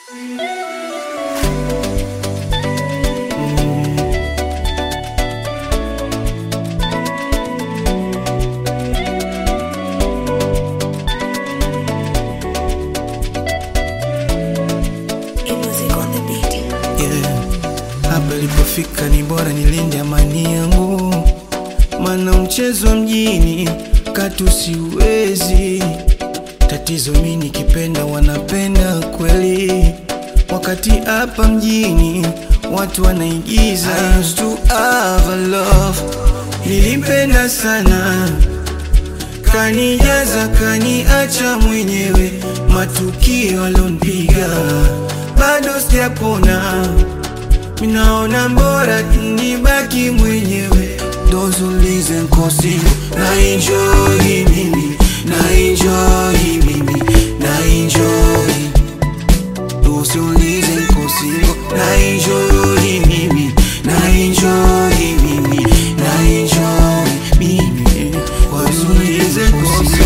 yeah. Hapa ilipofika ni bora nilinde amani yangu, mana mchezo wa mjini katu siwezi. Tatizo mi nikipenda wanapenda kweli, wakati hapa mjini watu wanaigiza. I used to have a love, nilimpenda sana kanijaza kaniacha mwenyewe, matukio alonipiga bado sijapona, minaona mbora nibaki mwenyewe. Those who listen kosi na enjoy mimi na enjoy mimi na enjoy Those who listen kosi na enjoy mimi na enjoy mimi na enjoy mimi Those who listen kosi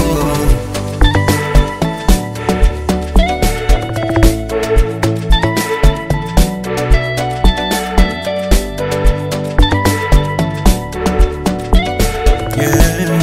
Yeah.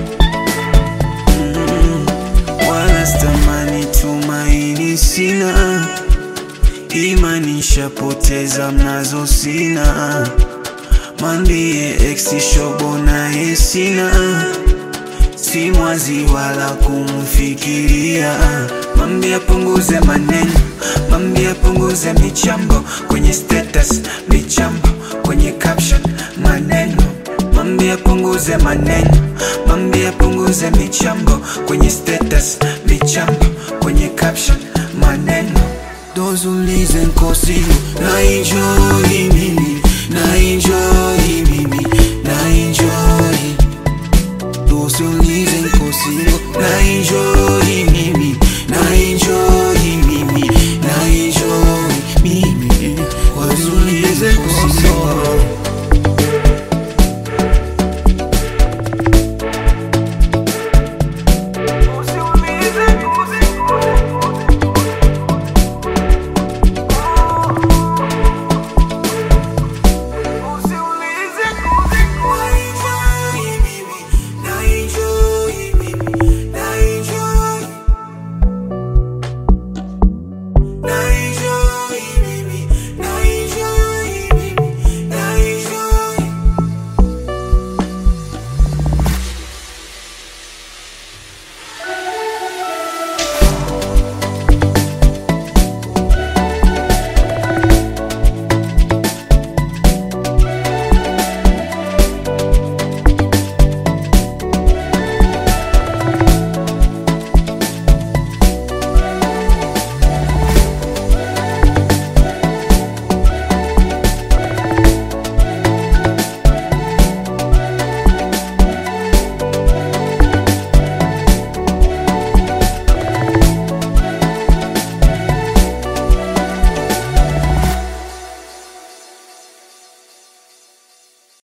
Mm. Wala stamani tumaini sina, imani shapoteza mnazo sina, mambie ex shobo naye sina, si mwazi wala kumfikiria, mambie apunguze maneno, mambie apunguze michambo kwenye status, michambo kwenye caption, maneno Mambie apunguze maneno, mambie apunguze michambo kwenye status, michambo kwenye caption, maneno. Those who listen kosi na enjoy mimi, na enjoy mimi, na enjoy. Those who listen kosi na enjoy